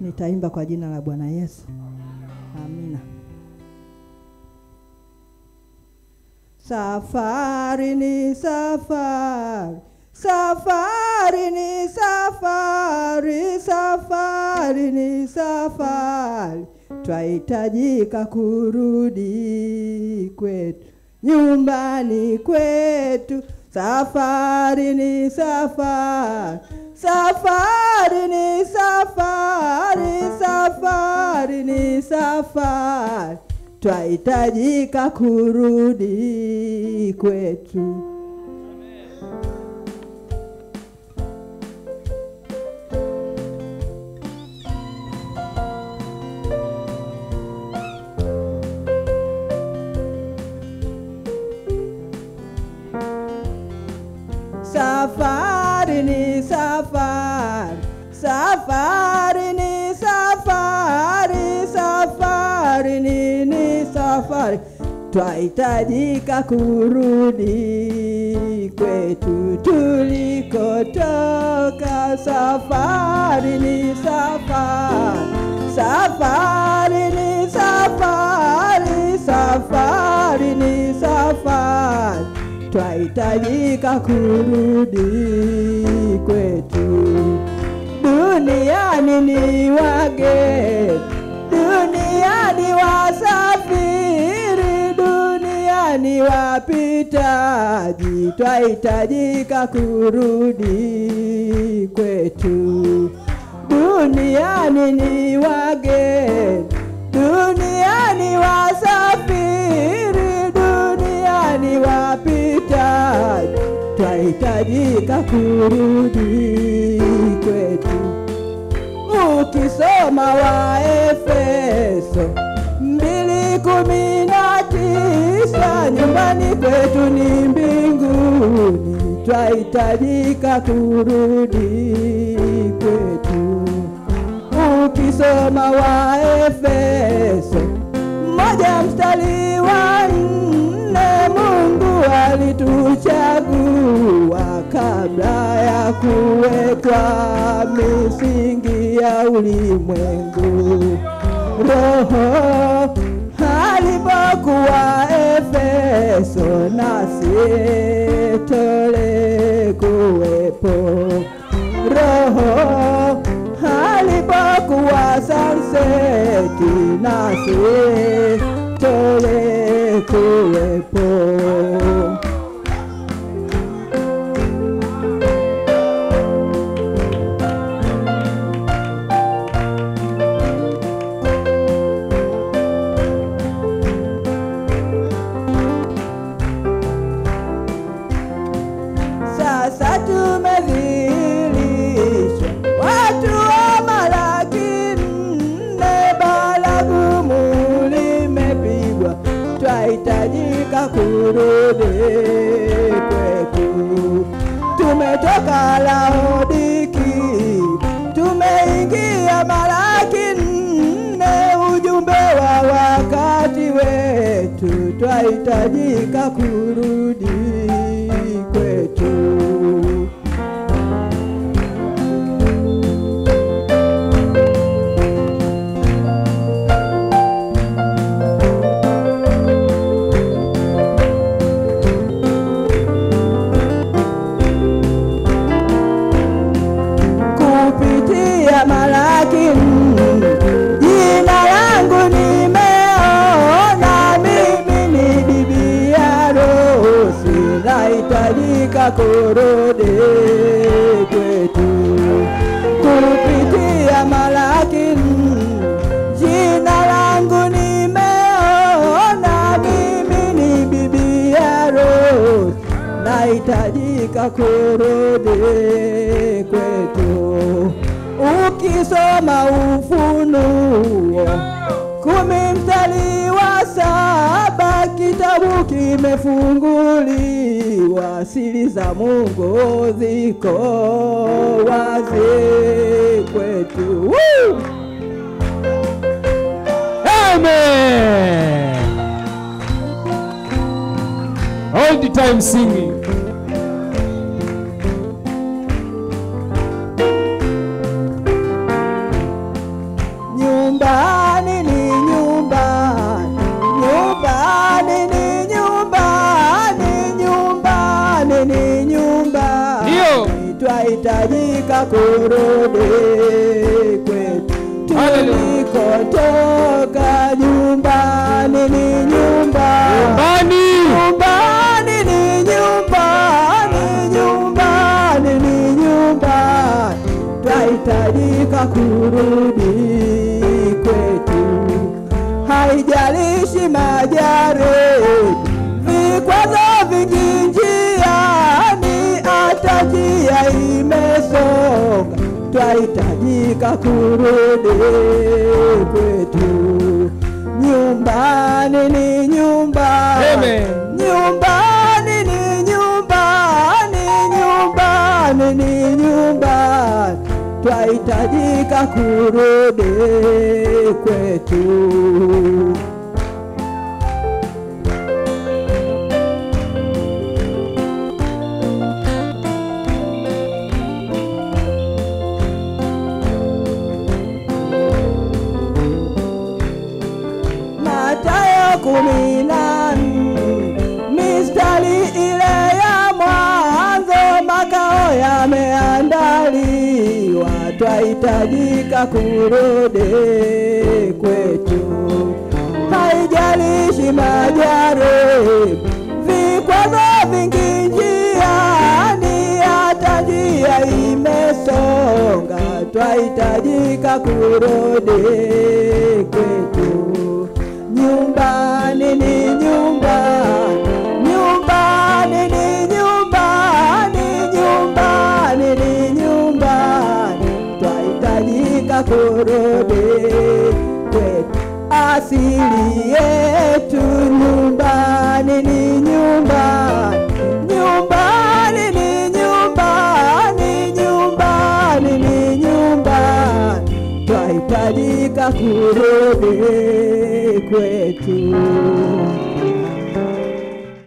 nitaimba kwa jina la Bwana Yesu. Amina. Safari ni safari, safari ni safari, safari ni safari, twahitajika kurudi kwetu nyumbani kwetu. Safari ni safari, safari ni safari, safari ni safari, twahitajika kurudi kwetu. Safari ni safari, safari ni safari, safari ni ni safari, twahitajika kurudi kwetu tulikotoka. Safari ni safari, safari ni safari, safari ni safari twahitajika kurudi kwetu. Duniani ni wageni, duniani wasafiri, duniani wapitaji, twahitajika kurudi kwetu. Duniani ni wageni, duniani wasafiri, duniani wapitaji, twahitajika kurudi kwetu. Ukisoma Waefeso mbili kumi na tisa nyumbani kwetu ni mbinguni, twahitajika kurudi kwetu. Ukisoma Waefeso moja mstari wa nne, Mungu alituchagua kabla ya kuwekwa misingi ya ulimwengu. Roho alipokuwa Efeso, nasi tulikuwepo. Roho alipokuwa Sanseti, nasi tulikuwepo. Sasa tumedhihirishwa watu wa Malaki nne, baragumu limepigwa, twahitajika kurudi kwetu. Tumetoka Laodiki, tumeingia Malaki nne, ujumbe wa wakati wetu, twahitajika kurudi kwetu. kupitia Malaki nne, jina langu nimeona, mimi ni bibi harusi, nahitajika kurudi kwetu. Kupitia Malaki nne, jina langu nimeona, mimi ni bibi harusi, nahitajika kurudi kwetu. Ukisoma Ufunuo kumi mstari wa saba kitabu kimefunguliwa, siri za Mungu ziko wazi kwetu. Woo! Amen. All the time singing. kurudi kwetu tulikotoka. Nyumbani ni nyumbani, Nyumbani. nyumbani ni nyumbani, nyumbani ni nyumbani, twahitajika kurudi kwetu. Haijalishi majaribu, vikwazo vingi njiani, hata njia imesonga, twahitajika kurudi kwetu. Nyumbani ni nyumbani, Amen. nyumbani ni nyumbani, nyumbani ni nyumbani, twahitajika kurudi kwetu. Mathayo kumi na nne mistari ile ya mwanzo, makao yameandaliwa, twahitajika kurudi kwetu. Haijalishi majaribu, vikwazo vingi njiani, hata njia imesonga, twahitajika kurudi kwetu. Nyumbani ni nyumbani, nyumbani ni nyumbani, nyumbani ni nyumbani, twahitajika kurudi kwetu. Asili yetu nyumbani ni nyumbani, nyumbani ni nyumbani, nyumbani ni nyumbani, twahitajika kurudi kwetu.